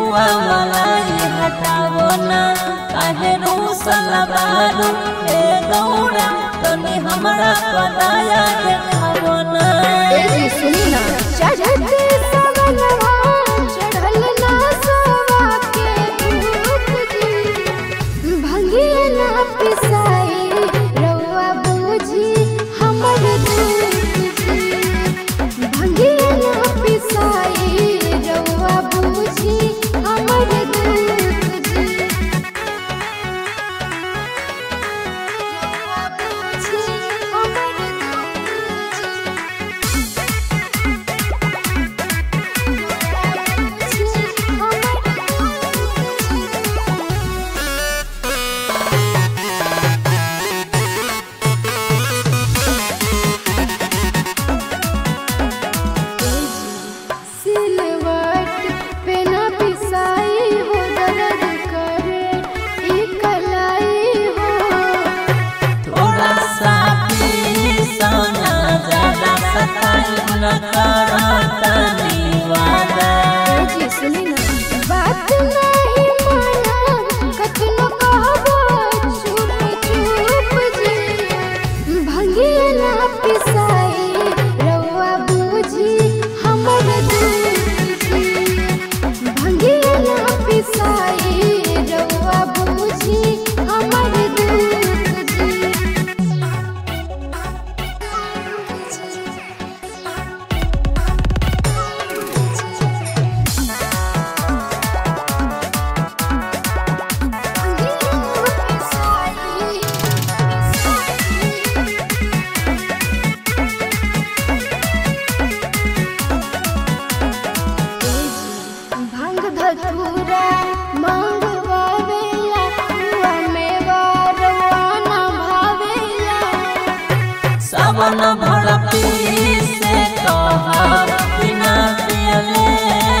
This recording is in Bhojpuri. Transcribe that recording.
पुआ मलाई हटावो ना काहे रूसल बारू हे गौरा तनी हमरा पदाया देखावो ना तेरी सुनी ना चढ़ते सवनवा चढ़ल ना सवा के भूख जी भंगिया ना पिसाई रउआ बूझी हमर दुख जी भंगिया ना पिसाई रउआ बूझी हमर दुख जी रउआ बूझी हमर दुख जी सिलवट पे न पिसाई हो दर्द करे ई कलाई हो थोड़ा सा पीसना ज्यादा सताई न करतनी वादा जी सुनी ना बात नहीं माना कतनो कहबो चुप चुप जी भंगिया ना पिसाई रउआ बूझी हमर दुख जी भंगिया ना पिसाई रउआ बूझी हमर दुख जी भांग धतूरा मांगवावेला हुआ मेवा रवाना भावेला सावन भर पी से कहा बिना पियले